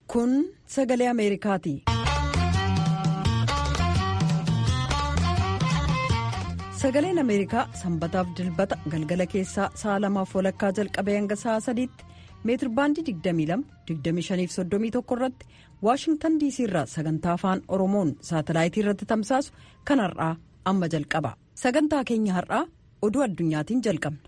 Kun sagalee Ameerikaati. Sagaleen Ameerikaa sanbataaf dilbata galgala keessaa sa'a lamaaf walakkaa jalqabee hanga sa'a sadiitti meetirbaandii 22-25-31 irratti Waashingtan diisii irraa sagantaa afaan Oromoon saatalaayitii irratti tamsaasu kan har'aa amma jalqaba. Sagantaa keenya har'aa oduu addunyaatiin jalqabna.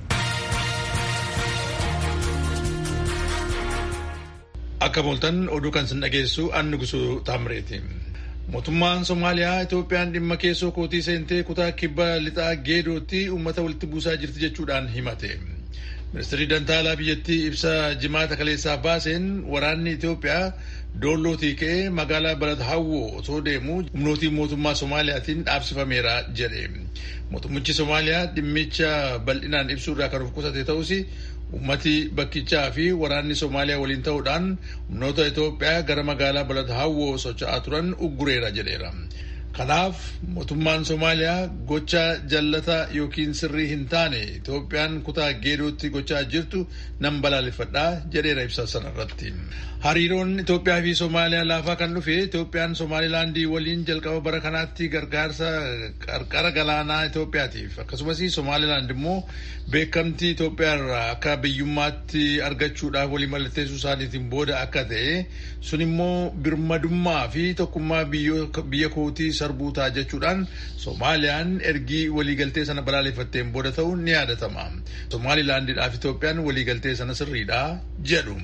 Akka booltan oduu kan sin dhageessu anni gusuu taamreeti. Mootummaan Somaaliyaa Itoophiyaan dhimma keessoo kootii seentee kutaa kibba lixaa geedootti uummata walitti buusaa jirti jechuudhaan himate. Ministeerri Dantaalaa biyyattii ibsa jimaata kaleessaa baaseen waraanni Itoophiyaa doollootii ka'ee magaalaa Balad Hawwoo osoo deemuu humnootii mootummaa Somaaliyaatiin dhaabsifameera jedhe. Mootummichi Somaaliyaa dhimmicha bal'inaan ibsuurraa kan of qusate ta'us ummati bakkichaa fi waraanni Somaaliyaa waliin ta'uudhaan humnoota Itoophiyaa gara magaalaa Balad Hawwoo socho'aa turan uggureera jedheera. Kanaaf mootummaan Somaaliyaa gocha jallata yookiin sirrii hin taane Itoophiyaan kutaa geedootti gochaa jirtu nan balaaleffadhaa jedheera ibsa sanarratti. Hariiroon Itoophiyaa fi Somaaliyaa laafaa kan dhufe Itoophiyaan Somaalilaandii waliin jalqaba bara kanaatti gargaarsa qarqara galaanaa Itoophiyaatiif akkasumas Somaalilaand immoo beekamtii Itoophiyaa irraa akka biyyummaatti argachuudhaaf walii mallatteessuu isaaniitiin booda akka ta'e sun immoo birmadummaa fi tokkummaa biyya kootii sarbuu ta'a jechuudhaan Soomaaliyaan ergii waliigaltee sana balaaleffatteen booda ta'uun ni yaadatama. Somaalilaandiidhaaf Itoophiyaan waliigaltee sana sirriidha jedhu.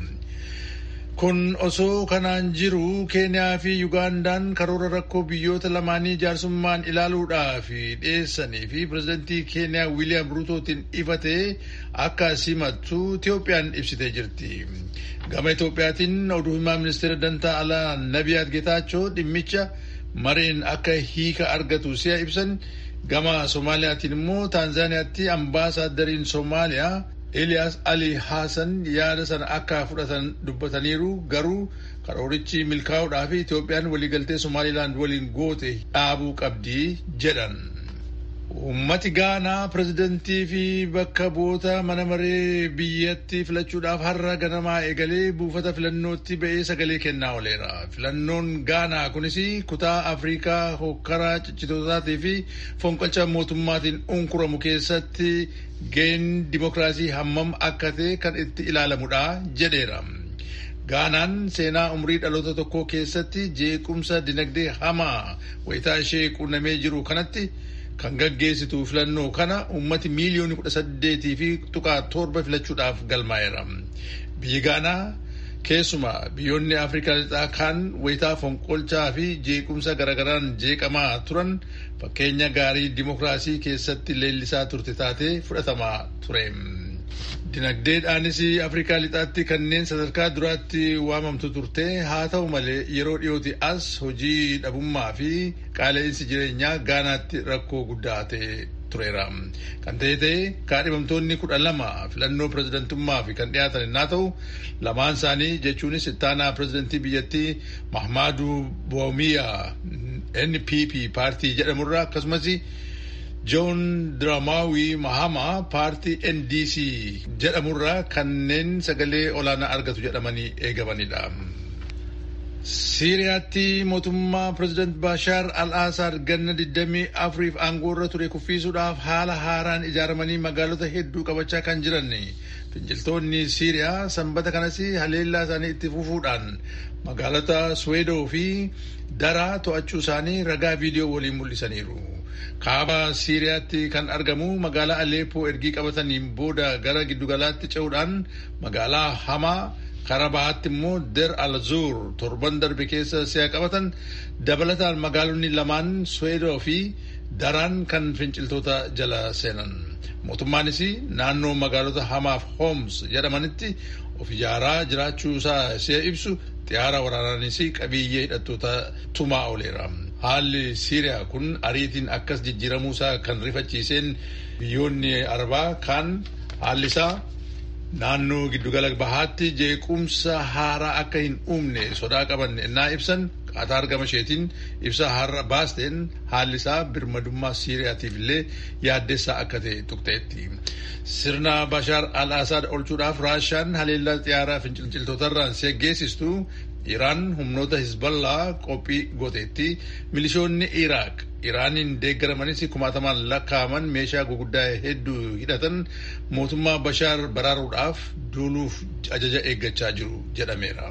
Kun osoo kanaan jiru Keeniyaa fi Yugaandaan karoora rakkoo biyyoota lamaanii jaarsummaan ilaaluudhaaf dhiyeessanii fi pirezidantii Keeniyaa Wiiliyaam Ruutootiin ifatee akka simattu Itoophiyaan ibsitee jirti. Gama Itoophiyaatiin oduu himaa ministeera dantaa alaa Nabiyaat Getaachoo dhimmicha mareen akka hiika argatu si'a ibsan gama Soomaaliyaatiin immoo Taanzaaniyaatti ambaasaaddariin Soomaaliyaa Eliyaas Ali Haasan yaada sana akka fudhatan dubbataniiru garuu karoorichi milkaa'uudhaaf Itoophiyaan waliigaltee Somaalilaand waliin goote dhaabuu qabdi jedhan. Uummati Gaanaa pirezidantii fi bakka bu'oota mana maree biyyatti filachuudhaaf har'a ganamaa eegalee buufata filannootti ba'ee sagalee kennaa ooleera. Filannoon Gaanaa kunis kutaa Afrikaa hokkaraa ciccitootaatii fi fonqolcha mootummaatiin unkuramu keessatti ga'een dimokiraasii hammam akka ta'e kan itti ilaalamudha jedheera. Gaanaan seenaa umrii dhaloota tokkoo keessatti jeequmsa dinagdee hamaa wayitaa ishee quunnamee jiru kanatti kan gaggeessitu filannoo kana ummati miiliyoonii kudha saddeetii fi tuqaa torba filachuudhaaf galmaa'eera. Biyyi Gaanaa keessuma biyyoonni Afrikaa lixaa kaan wayitaa fonqolchaa fi jeequmsa garagaraan jeeqamaa turan fakkeenya gaarii dimokiraasii keessatti leellisaa turte taatee fudhatamaa ture. Dinagdeedhaanis Afrikaa lixaatti kanneen sadarkaa duraatti waamamtu turte haa ta'u malee yeroo dhiyooti as hojii dhabummaa fi qaala'insi jireenyaa Gaanaatti rakkoo guddaa ta'e tureera. Kan ta'e ta'e kaadhimamtoonni kudha lama filannoo pirezidantummaa fi kan dhiyaatan innaa ta'u lamaan isaanii jechuunis ittaanaa pirezidantii biyyattii Mahmaadu Boomiyaa NPP paartii jedhamurraa akkasumas Joon Diraamaawii Mahama paartii NDC jedhamurraa kanneen sagalee olaanaa argatu jedhamanii eegamanidha. Siiriyaatti mootummaa pireezidant Baashaar al-Asaad ganna 24f aangoorra ture kuffisuudhaaf haala haaraan ijaaramanii magaalota hedduu qabachaa kan jiran finciltoonni Siiriyaa sanbata kanas haleellaa isaanii itti fufuudhaan magaalota Suweedoo fi Daraa to'achuu isaanii ragaa viidiyoo waliin mul'isaniiru. Kaaba Siiriyaatti kan argamu magaalaa Aleepoo ergii qabataniin booda gara giddugalaatti ce'uudhaan magaalaa Hamaa karaa bahaatti immoo Der Al-Zur torban darbe keessa si'a qabatan dabalataan magaalonni lamaan Suweedoo fi Daraan kan finciltoota jala seenan. Mootummaanis naannoo magaalota Hamaaf Homs jedhamanitti of ijaaraa jiraachuu isaa si'a ibsu xiyyaara waraanaanis qabiyyee hidhattoota tumaa ooleera. Haalli Siiriyaa kun ariitiin akkas jijjiiramuu isaa kan rifachiiseen biyyoonni Arabaa kaan haalli isaa naannoo giddugala bahaatti jeequmsa haaraa akka hin uumne sodaa qaban ennaa ibsan Qaataar gama isheetiin ibsa har'a baasteen haalli isaa birmadummaa Siiriyaatiif illee yaaddessaa akka ta'e tuqxeetti. Sirna Bashaar al-Asaad olchuudhaaf Raashaan haleellaa xiyyaaraa finciltoota irraan geggeessistu Iraan humnoota Hizballaa qophii gooteetti milishoonni Iraaq Iraaniin deeggaramanis kumaatamaan lakkaa'aman meeshaa guguddaa hedduu hidhatan mootummaa Bashaar baraaruudhaaf duuluuf ajaja eeggachaa jiru jedhameera.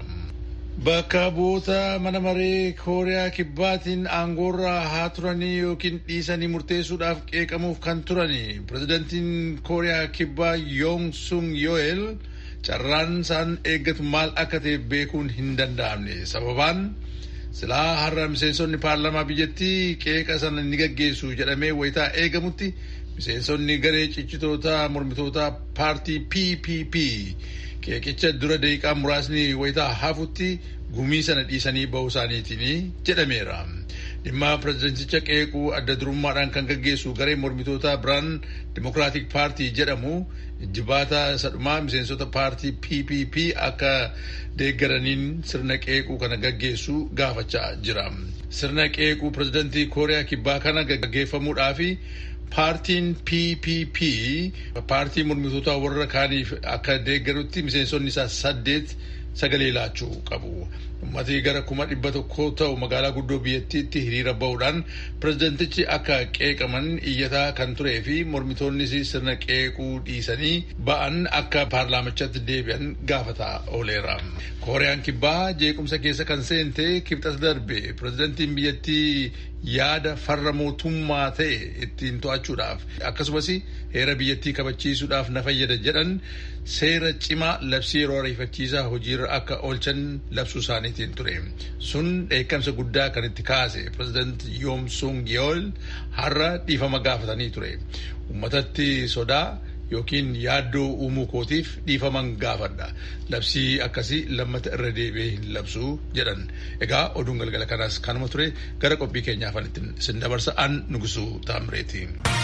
Bakka bu'oota mana maree Kooriyaa Kibbaatiin aangoorraa haa turanii yookiin dhiisanii murteessuudhaaf qeeqamuuf kan turani pirezidantiin Kooriyaa Kibbaa Yoong Sung Yoel carraan isaan eeggatu maal akka ta'e beekuun hin danda'amne sababaan silaa har'a miseensonni paarlamaa biyyattii qeeqa sana ni gaggeessu jedhamee wayitaa eegamutti miseensonni garee ciccitoota mormitoota paartii PPP qeeqicha dura daqiiqaa muraasni wayitaa hafutti gumii sana dhiisanii bahuu isaaniitiin jedhameera. dhimma pireezidenticha qeequu adda durummaadhaan kan gaggeessu garee mormitoota biraan dimokiraatik paartii jedhamu jibaata sadhumaa miseensota paartii PPP akka deeggaraniin sirna qeequu kana gaggeessu gaafachaa jira. Sirna qeequu pireezidantii Kooriyaa Kibbaa kana gaggeeffamuudhaafi paartiin PPP paartii mormitoota warra kaaniif akka deeggarutti miseensonni isaa saddeet sagalee laachuu qabu. Uummatni gara kuma dhibba tokko ta'u magaalaa guddoo biyyattiitti hiriira bahuudhaan pireezidentichi akka qeeqaman iyyataa kan turee fi mormitoonnis sirna qeequu dhiisanii ba'an akka paarlaamichaatti deebi'an gaafataa ooleera. Kooriyaan kibbaa jeequmsa keessa kan seente kibxata darbe pireezidantiin biyyattii yaada farra mootummaa ta'e ittiin to'achuudhaaf akkasumas heera biyyattii kabachiisuudhaaf na fayyada jedhan seera cimaa labsii yeroo ariifachiisaa hojiirra akka oolchan labsuu isaaniitiin ture. Sun dheekkamsa guddaa kan itti kaase pireezidant Yoom Sung Yeol har'a dhiifama gaafatanii ture. Uummatatti sodaa yookiin yaaddoo uumuu kootiif dhiifaman gaafadha. Labsii akkasii lammata irra deebi'ee hin labsuu jedhan. Egaa oduun galgala kanaas kanuma ture gara qophii keenyaafan ittiin sin dabarsa an nugusuu taamreeti.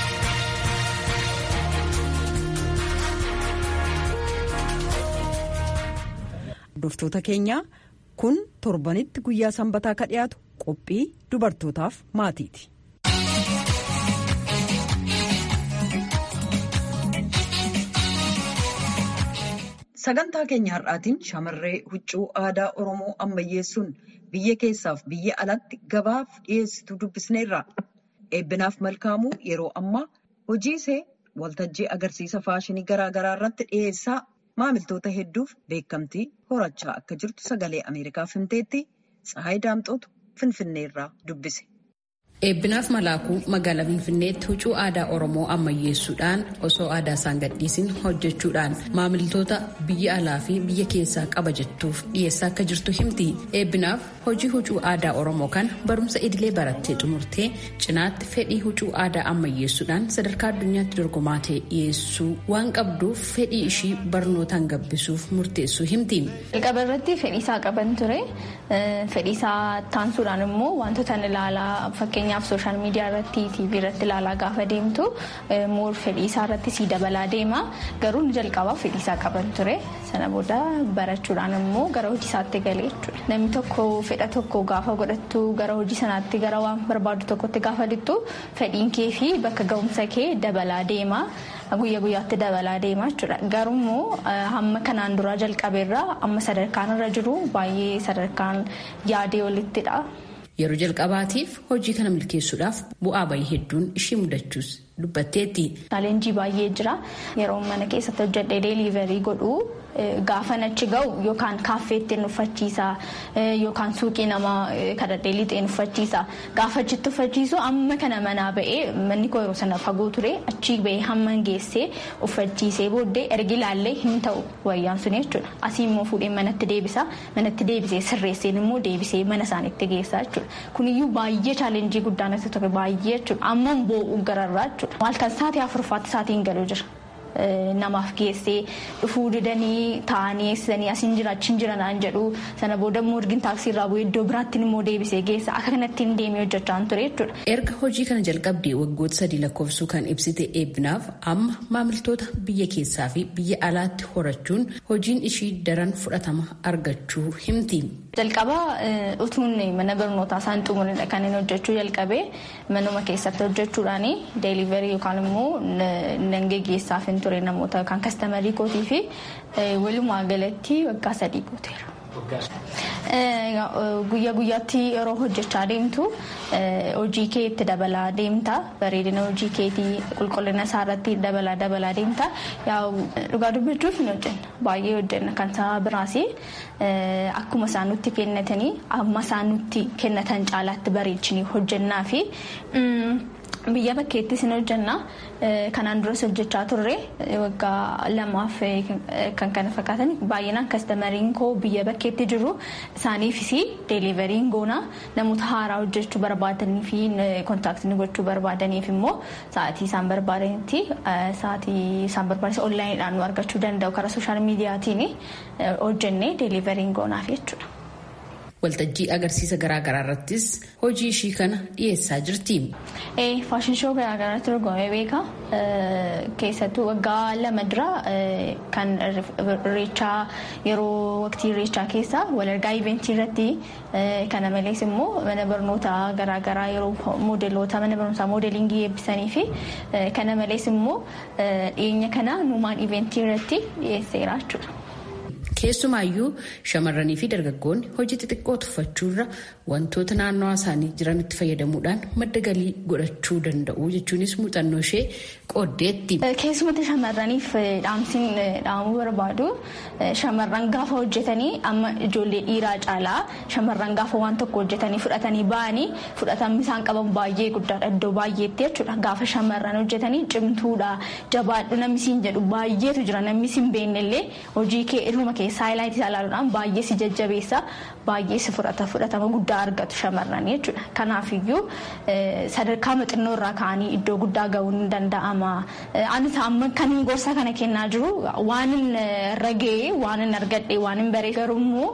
Hordoftoota keenyaa kun torbanitti guyyaa sanbataa ka dhiyaatu qophii dubartootaaf maatiiti. Sagantaa keenya har'aatiin shamarree huccuu aadaa Oromoo ammayyeessuun biyya keessaaf biyya alatti gabaaf dhiyeessitu dubbisneerra. Eebbinaaf malkaamuu yeroo ammaa hojii ishee waltajjii agarsiisa faashinii garaa garaa irratti dhiyeessaa maamiltoota hedduuf beekamtii horachaa akka jirtu sagalee Ameerikaaf himteetti Tsahaay Daamxootu Finfinneerraa dubbise. Eebbinaaf malaakuu magaalaa Finfinneetti huccuu aadaa Oromoo ammayyeessuudhaan osoo aadaa isaan gadhiisin hojjechuudhaan maamiltoota biyya alaa fi biyya keessaa qaba jettuuf dhiyeessaa akka jirtu himti. Eebbinaaf hojii huccuu aadaa Oromoo kana barumsa idilee barattee xumurtee cinaatti fedhii huccuu aadaa ammayyeessuudhaan sadarkaa addunyaatti dorgomaa ta'e dhiyeessuu waan qabduuf fedhii ishii barnootaan gabbisuuf murteessuu himti. Jalqaba irratti fedhiisaa qaban ture. Fedhiisaa taansuudhaan immoo wantoota ilaalaa fakkeenyaaf sooshaal miidiyaa irratti tiivii irratti ilaalaa gaafa deemtu moor fedhiisaa irratti sii dabalaa deema. Garuu ni jalqabaaf fedhiisaa qaban ture. Sana booda barachuudhaan immoo gara hojii isaatti galee jechuudha. Namni tokko fedha tokko gaafa godhattu gara hojii sanaatti gara waan barbaadu tokkotti gaafa lixxu fedhiin kee fi bakka ga'umsa kee dabalaa deema. Guyyaa guyyaatti dabalaa deema jechuudha. Garuu immoo hamma kanaan duraa jalqabeerraa amma sadarkaan irra jiru baay'ee sadarkaan yaadee olittidha. Yeroo jalqabaatiif hojii kana milkeessuudhaaf bu'aa bayii hedduun ishii mudachuus dubbatteetti. Chaalenjii baay'ee jira. Yeroo mana keessatti hojjedhee deeliiverii godhu gaafa achi ga'u yookaan kaaffeetti uffachiisa yookaan suuqii namaa kadhadhee lixeen uffachiisa. Gaafa achitti uffachiisu amma kana manaa ba'ee manni koo yeroo sana fagoo ture achi ba'ee hamma geessee uffachiisee booddee ergi ilaallee hin ta'u wayyaan sun jechuudha. Asii immoo fuudhee manatti deebisa. Manatti deebisee sirreesseen immoo deebisee mana isaaniitti geessa jechuudha. Kuniyyuu baay'ee chaalenjii guddaa natti ture baay'ee jechuudha. Amma boo'u gararraa jechuudha. Maal kan sa'aatii afurfaatti sa'aatiin galuu jira. Namaaf geessee dhufuu didanii taa'anii eessisanii asiin jira achiin jira naan jedhu sana booda immoo ergin taaksii irraa bu'ee iddoo biraatti immoo deebisee geessa akka kanatti hin deemee hojjechaa ture jechuudha. Erga hojii kana jalqabdee waggoota sadii lakkoofsuu kan ibsite eebbinaaf amma maamiltoota biyya keessaa fi biyya alaatti horachuun hojiin ishii daran fudhatama argachuu himti. Jalqaba utuun mana barnootaa isaan xumuridha kan inni hojjechuu jalqabee manuma keessatti hojjechuudhaan deeliverii yookaan immoo nan geggeessaaf hin ture namoota yookaan kastamarii kootii fi walumaa galatti waggaa sadii guuteera. Guyyaa guyyaatti yeroo hojjechaa deemtu hojii kee itti dabalaa deemta bareedina hojii keetii qulqullina isaa irratti dabalaa dabalaa deemta dhugaa dubbachuuf ni hojjenna baay'ee hojjenna kan isaa biraas akkuma isaan nutti kennatanii amma isaan nutti kennatan caalaatti bareechinii hojjennaa fi biyya bakkeettis ni hojjenna kanaan duras hojjechaa turre waggaa lamaaf kan kana fakkaatan baay'inaan kastamariin koo biyya bakkeetti jiru isaaniifis deeliveriin goona namoota haaraa hojjechuu barbaadanii fi kontaaktii gochuu barbaadaniif immoo sa'aatii isaan barbaadanitti sa'aatii isaan barbaadan onlaayiniidhaan nu argachuu danda'u karaa sooshaal miidiyaatiin hojjennee deeliveriin goonaaf jechuudha. waltajjii agarsiisa garaagaraa irrattis hojii ishii kana dhiyeessaa jirti. faashin shoo garaagaraatti dorgomee beeka keessattuu waggaa lama dura kan irreechaa yeroo waqtii irreechaa keessa walargaa iventii irratti kana malees immoo mana barnootaa garaagaraa yeroo moodeloota mana barnootaa moodelingii eebbisanii fi kana malees immoo dhiyeenya kana nuumaan iventii irratti dhiyeesseera jechuudha. keessumaayyuu shamarranii fi dargaggoonni hojii xixiqqoo tuffachuurra wantoota naannawaa isaanii jiranitti fayyadamuudhaan madda galii godhachuu danda'u jechuunis muuxannoo ishee qooddeetti. keessumatti shamarraniif dhaamsiin dhaamuu barbaadu shamarran gaafa hojjetanii amma ijoollee dhiiraa caalaa shamarran gaafa waan tokko hojjetanii fudhatanii ba'anii fudhatamni isaan qaban baay'ee guddaadha iddoo baay'eetti jechuudha gaafa shamarran hojjetanii cimtuudha jabaadhu namni siin jedhu baay'eetu jira namni siin beennellee hojii kee ilma keessaa haayilaayitii isaa ilaaluudhaan baay'ee si jajjabeessa baay'ee si fudhata fudhatama guddaa argatu shamarran jechuudha kanaafiyyuu sadarkaa xinnoo irraa ka'anii iddoo guddaa ga'uun ni danda'ama anis amma kan gorsa kana kennaa jiru waan ragee waan argadhe waan baree garuummoo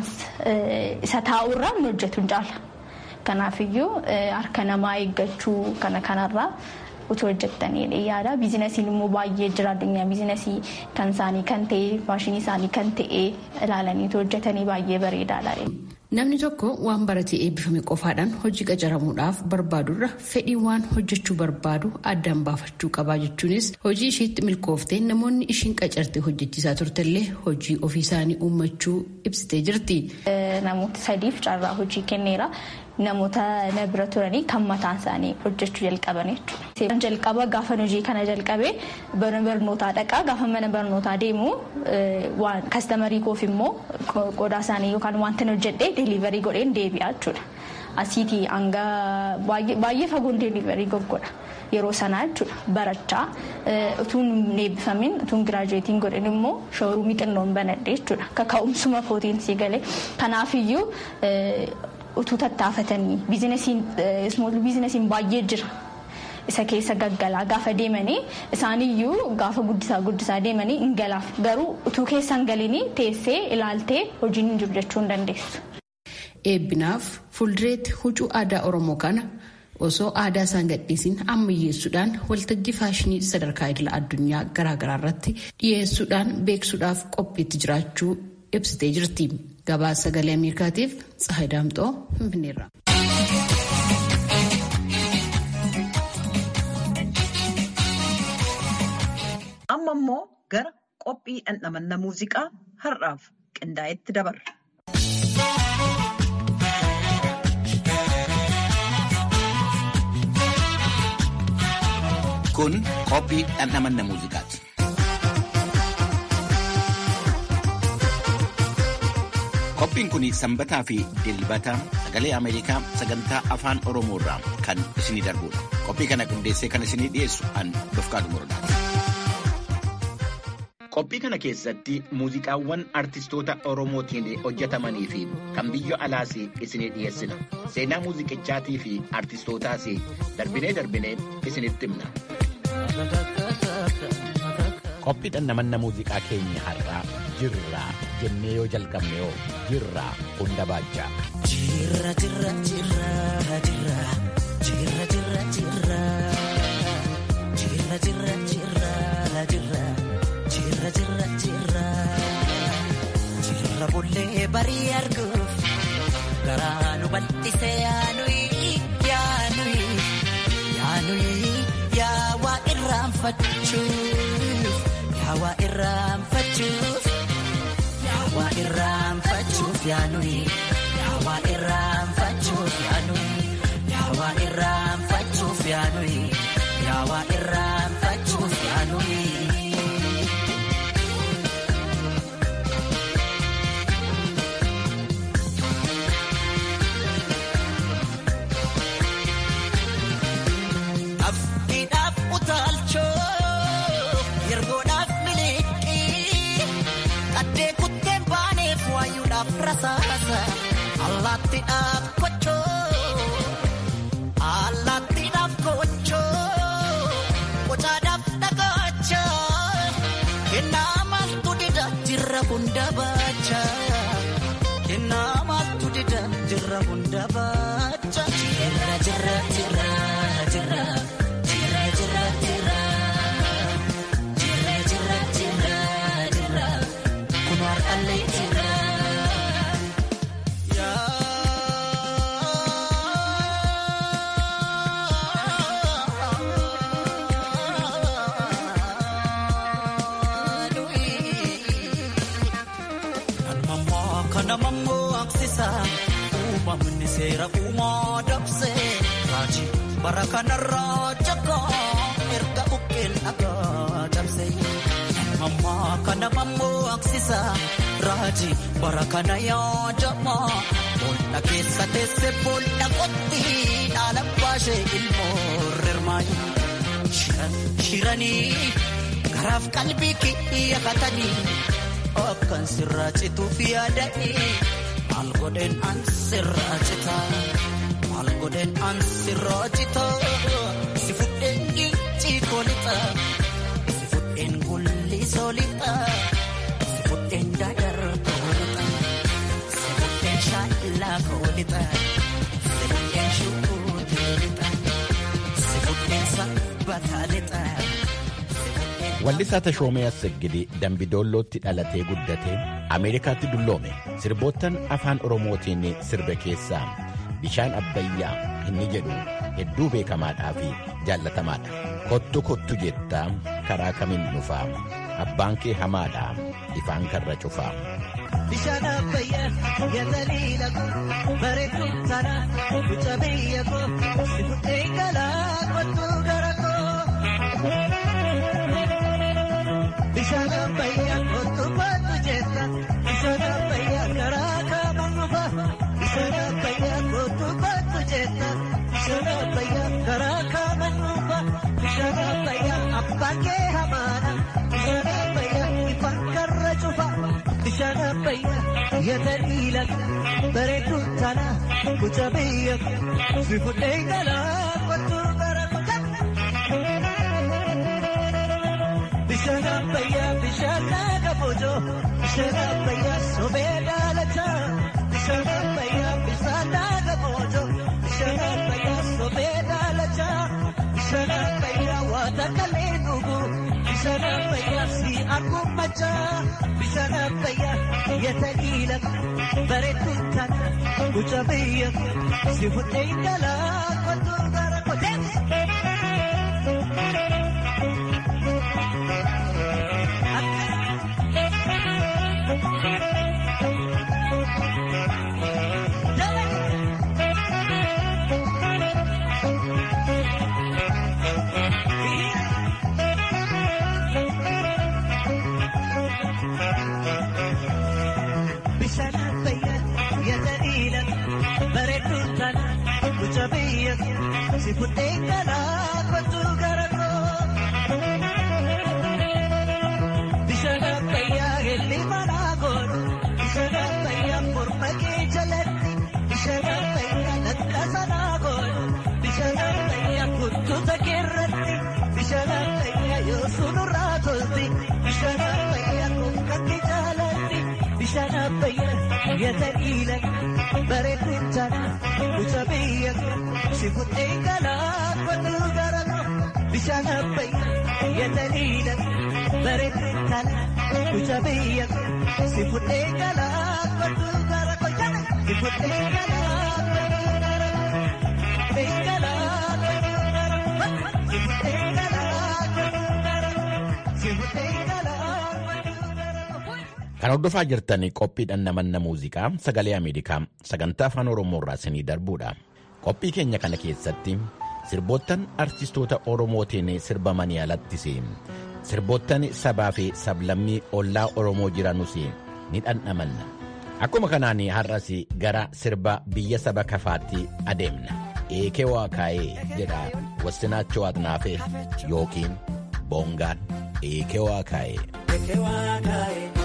isa taa'urraa hin hojjetu jaala kanaafiyyuu harka namaa eeggachuu kana kanarraa. utuu hojjettanii yaada biizinasiin immoo baay'ee jira addunyaa biizinasii kan isaanii kan ta'e maashinii isaanii kan ta'e ilaalanii hojjetanii baay'ee bareedaadha. Namni tokko waan baratee eebbifame qofaadhaan hojii qacaramuudhaaf barbaadurra fedhii waan hojjechuu barbaadu addaan baafachuu qabaa jechuunis hojii isheetti milkooftee namoonni ishiin qacarte hojjechiisaa turtellee hojii ofii isaanii uummachuu ibsitee jirti. Namoota sadiif carraa hojii kenneera. namoota na bira turanii kan mataan isaanii hojjechuu jalqaban jechuudha. Jalqaba gaafa hojii kana jalqabee mana barnootaa dhaqaa gaafa mana barnootaa deemu waan kastamarii koof immoo qodaa isaanii yookaan wanta hojjedhee deeliverii godheen deebi'aa jechuudha. Asiitii hanga baay'ee fagoon deeliverii goggodha. Yeroo sanaa jechuudha barachaa utuun eebbifamin utuun giraajuweetiin godhin immoo shooruumii xinnoon banadhe jechuudha. Kaka'umsuma kootiin sii galee kanaafiyyuu utuu tattaafatanii biizinasiin ismool biizinasiin baay'ee jira. Isa keessa gaggalaa gaafa deemanii isaaniyyuu gaafa guddisaa guddisaa deemanii hin galaaf garuu utuu keessa hin galinii teessee ilaaltee hojiin hin jiru jechuu hin dandeessu. Eebbinaaf fuuldureetti huccuu aadaa Oromoo kana osoo aadaa isaan gadhiisin ammayyeessuudhaan waltajjii faashinii sadarkaa idila addunyaa garaagaraa irratti dhiyeessuudhaan beeksuudhaaf qophiitti jiraachuu ibsitee jirti. Gabaasa sagalee Ameerikaatiif Tsahayi Daamxoo Finfinneerra. Amma immoo gara qophii dhandhamanna muuziqaa har'aaf qindaa'etti dabarra. Kun qophii dhandhamanna muuziqaati. Qophiin kun sanbataa fi dilbata sagalee Ameerikaa sagantaa afaan Oromoo irraa kan isinii darbudha. Qophii kana qindeessee kan isinii dhiyeessu an Dofqaadu Morodaati. Qophii kana keessatti muuziqaawwan artistoota Oromootiin hojjetamanii fi kan biyya alaas isinii dhiyeessina. Seenaa muuziqichaatii fi artistootaas darbinee darbinee isinitti himna. Qophii dhandhamanna muuziqaa keenya har'aa jirra jennee yoo jalqabne yoo jirra hunda baachaa. Jirra jirra jirra jirra jirra jirra jirra jirra jirra jirra jirra jirra jirra jirra jirra bullee barii arguuf garaa nu bal'isee yaanuyi yaanuyi yaanuyi yaawaa irraanfachuuf yaawaa irraanfachuuf. yaawaa irraanfachuuf yaanuyi yaawaa irraanfachuuf yaanuyi yaawaa irraanfachuuf yaanuyi yaawaa irraanfachuuf yaanuyi. Afkiidhaaf utaalchoo yergoodhaaf miliqii qaddee kutteen baaneef waayuudhaaf rasaasa allaattiidhaaf kochoo allaattiidhaaf kochoo qocaadhaaf dhagacha kennaa maaltu dida jirra hunda baacha kennaa maaltu dida jirra hunda baacha jirra jirra jirra jirra jirra jirra jirra jirra jirra jirra jirra kun har'allee jirra. Kana mammoo aksisa uumamni seera uumaa dabse raajii bara kanarraa jakaa erga buqqeen dhagaa dabse. Mammaa kana mammoo aksisa raajii bara kana yaadama boolla keessa teesse boolla qotti dhaala baashee ilmoo rirmaayi. Shiranii garaaf qalbii kiyyafatanii. Akkan sirraa cituuf yaada'ee maal godheen an sirraa citaa maal godheen an sirraa citaa si fudheen gincii koolixaa si fudheen gulli soolixaa si fudheen daadar koolixaa si fudheen shaallaa koolixaa si fudheen shukuutii lixaa si fudheen sabbataa lixaa. Wallisaa Tashoomee Assegidee Dambidoollootti dhalatee guddatee Ameerikaatti dulloome sirboottan afaan Oromootiin sirbe keessaa bishaan abbayyaa inni jedhu hedduu beekamaadhaa fi jaallatamaadha. Kottu kottu jettaa karaa kamiin dhufaa abbaan kee hamaadhaa ifaan karra cufaa. Bishaan abbayyaa yaalaliila koo bareedduu taana guca biyya koo si fuudhee galaa kottu gara koo. Bishaan abbayyaa kottu kottu jetta bishaan abbayyaa karaa kamiin dhufa bishaan abbayyaa kottu kottu jetta bishaan abbayyaa karaa kamiin dhufa bishaan abbayyaa abbaan kee hamaadha bishaan abbayyaa ifaan karra cufa bishaan abbayyaa yaalaliila bareedduu taana guca biyya koo si fuudhee galaa kottu gara koo. Bishaan abbayyaa bishaan laga boojoo bishaan abbayyaa sobee daalataa bishaan abbayyaa bishaan laga boojoo bishaan abbayyaa sobee daalataa bishaan abbayyaa waata kalee dhugu bishaan abbayyaa si arguun machaa bishaan abbayyaa yata dhiila bareedduu taana guca biyya si fuudhee galaa kottu gara kotee. Bishaan abbayyaa yaalaliila bareedduu taana guca biyya si fuudhee galaa kottu gara koo. Bishaan abbayyaa helli manaa godhu bishaan abbayyaa morma kee jalatti bishaan abbayyaa lallaasa naa godhu bishaan abbayyaa kuttuta keerratti bishaan abbayyaa yoo sunurraa tolti bishaan abbayyaa konkatti jaalatti bishaan abbayyaa yata dhiila bareedduu taana guca biyya si fuudhee galaa kottu gara koo bishaan abbayyaa yata dhiila bareedduu taana guca biyya si fuudhee galaa kottu gara koo si fuudhee galaa kottu gara koo fuudhee galaa kottu gara koo si fuudhee galaa kottu gara koo si fuudhee galaa kottu gara koo. Kan hordofaa jirtan qophiidhaan namanna muuziqaa sagalee Ameerikaa sagantaa afaan Oromoo irraa isinii darbuudha. Qophii keenya kana keessatti sirboottan artistoota Oromootiin sirbamanii alattis sirboottan sabaa fi sablammii ollaa Oromoo jiranus ni dhandhamanna. Akkuma kanaan har'as gara sirba biyya saba kafaatti adeemna. Eekee waa kaa'ee jedha wassinaachoo Atnaafee yookiin boongaan eekee waa kaa'ee.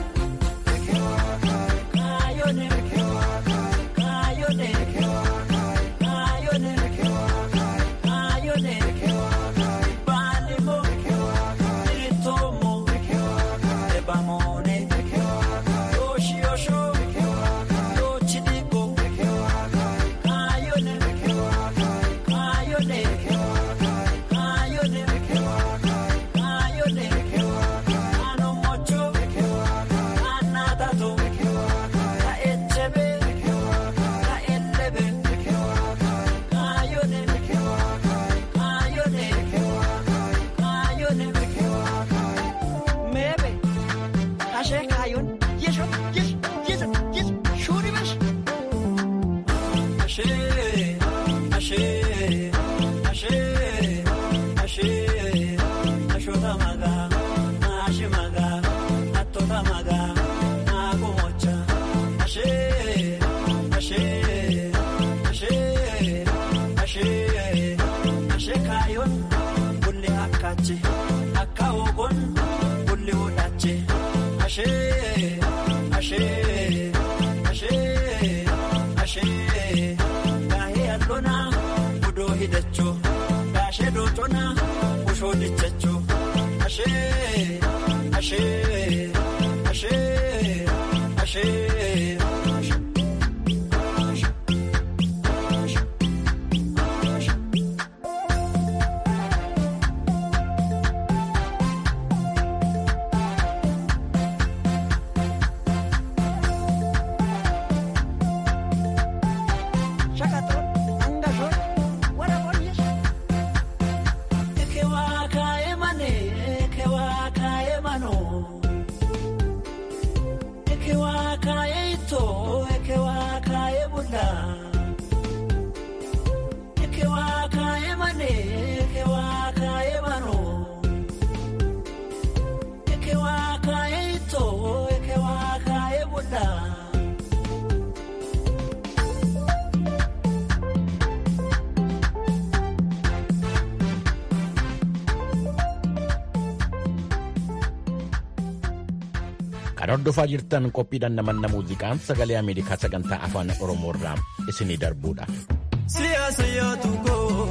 Kan hordofaa jirtan qophiidhaan namanna muuziqaa sagalee Ameerikaa sagantaa afaan Oromoo irraa isinii darbuudha. Siyaasa yaadu koo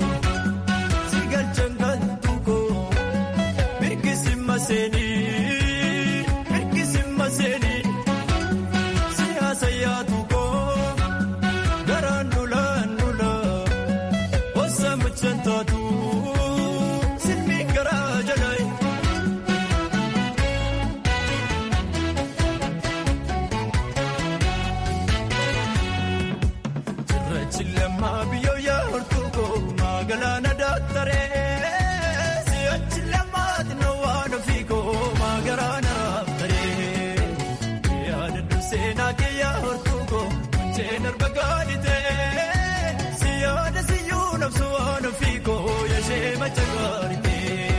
si galchan galtu koo mirkisi maseenii mirkisi maseenii siyaasa yaadu koo garaan dulaan dulaa osa mucaan taatu silmi garaa jalaayi. Chilema biyo ya hortuko magalana daktare siya chilema dino wana fiko magarana raftare ya dandu sena ke ya hortuko chenar bagadite siya da siyu nafsu wana fiko ya shema chagarite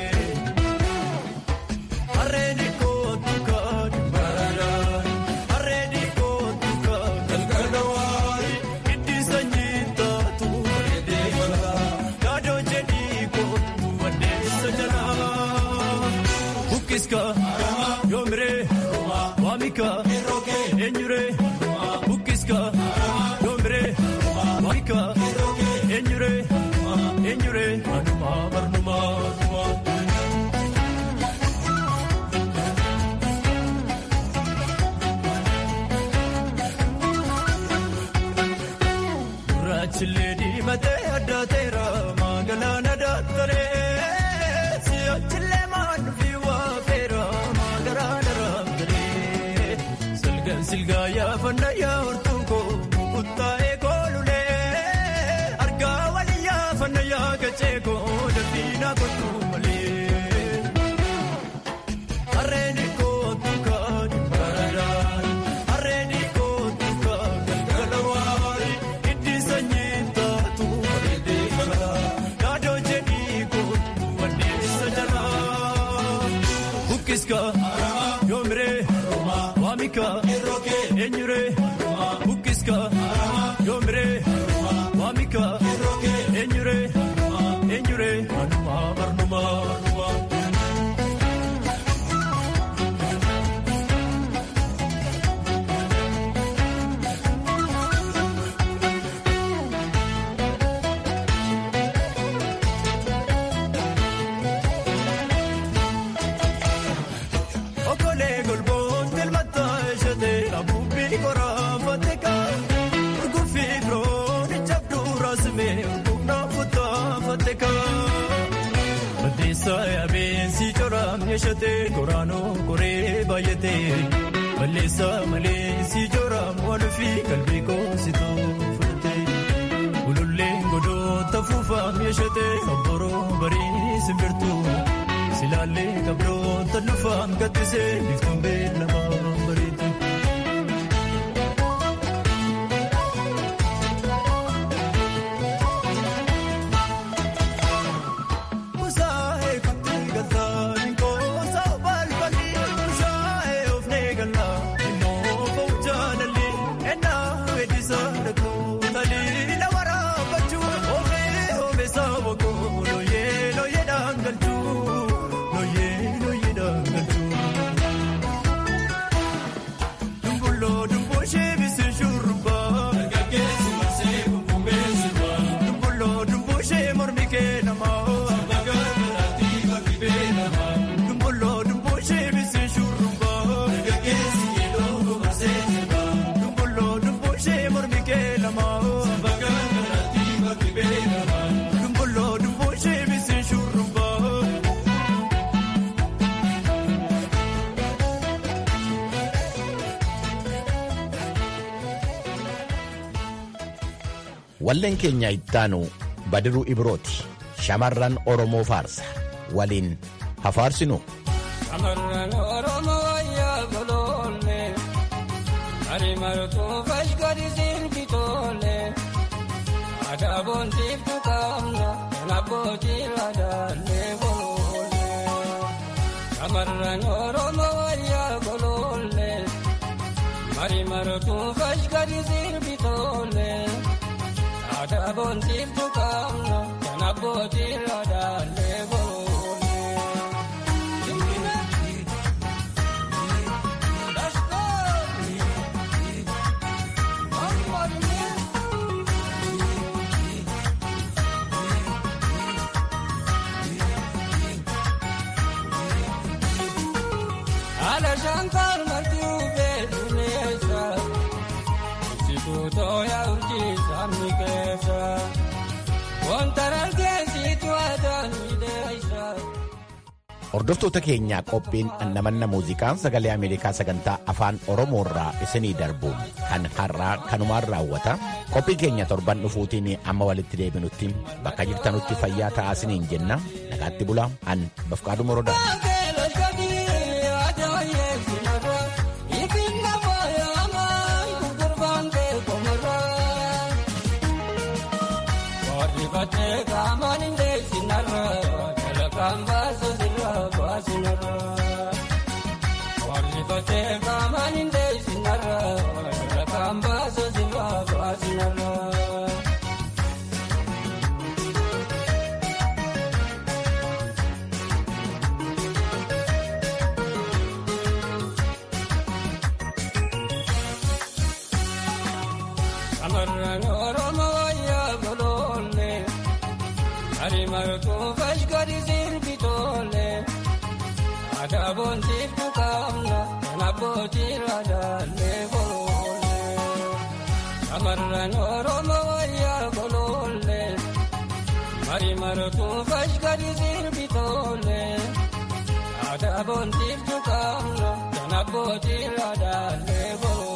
arreni ko tuka barara arreni ko tuka galgalawai itti sanyita tu Gado jedhi ko tu adeessa jala Bukkiska yoomire waamika eenyure Bukkiska yoomire waamika eenyure eenyure anuma barnuma anuma. Gurraachillee diimatee addaateera magaalaan addaattaree si'achillee maannufi waafeera magaalaan araabdaree silgaan silgaa yaafanna yaa'ortuun koo kuttaa'ee koolulee argaa wali yaafanna yaagachee koo dafiinaa kottuu malee. Harreen kootu kaadhi baradaan waamika eenyure bukkiska yoomire waamika eenyure eenyure anuma barnuma. Okolee golboon telmata eshate abuubbii koraa fateka gurgurfii biroon ijabduu raasime humna fuutaa fateka. Balleessaa yaabeensi coraam eshate koraanoo koree baay'ate balleessaa maleensi coraam waluufii qalbii koositoo fudhate. Ululleen godoota fuufaam eshate obboroo barii simbirtuu. Silaalee kabroota lufaan kattisee biftuun beelamaa bareedu. Kusaa'ee kutti galtaa nkoosa balbalii kusaa'ee ofnee galaa immoo fa'u jaalalli ennaa weeddisaa dhaquu talii na waraabachuu oomee oomee saawwakoo looyee looyee dhaangalchuu. Dumbuloo dumboo sheebisee shurrubbaa. Dargaggeessi marsee bubbumbee sirbaa. Dumbuloo dumboo shee mormi kee namaa. Sirba gargaraatti bakki bee namaa. Dumbuloo dumboo sheebisee shurrubbaa. Dargaggeessi yeedoo marsee sirbaa. Dumbuloo dumboo shee mormi kee namaa. Sirba gargaraatti bakki bee namaa. Dumbuloo dumboo sheebisee shurrubbaa. Walleen keenya ittaanu Badiruu Ibrooti. Shamarran Oromoo faarsa. Waliin hafaarsinu. Shamarran Oromoo wayyaa goloolle Ari martuu fashkari sirbitoole Aadaa boontiiftu qaamna kan abbootii laadaallee goloolle Shamarran Oromoo wayyaa goloolle Ari martuu fashkari sirbitoole Aadaa boontiiftu qaamna kan abbootii laadaallee goloolle. Haala shankar martuu beekuneessa ibsituu tooyaa urjii sabni keessa wanta dargaggeessitu aadaan miidheessa. Hordoftoota keenyaa qophiin annamanna muuziqaa sagalee Ameerikaa sagantaa afaan Oromoo irraa isinii darbu kan har'aa kanumaan raawwata. Qophii keenya torban dhufuutiin amma walitti deebinutti bakka jirtanutti fayyaa ta'aa isiniin jenna. Nagaatti bulaa an Bafqaaduu Morodaa. Shamarran Oromoo wayyaa goloolle Ari martuu fashkari sirbitoole Aadaa boontiiftu qaamna kan abbootii laadaallee goloolle Shamarran Oromoo wayyaa goloolle Ari martuu fashkari sirbitoole Aadaa boontiiftu qaamna kan abbootii laadaallee goloolle.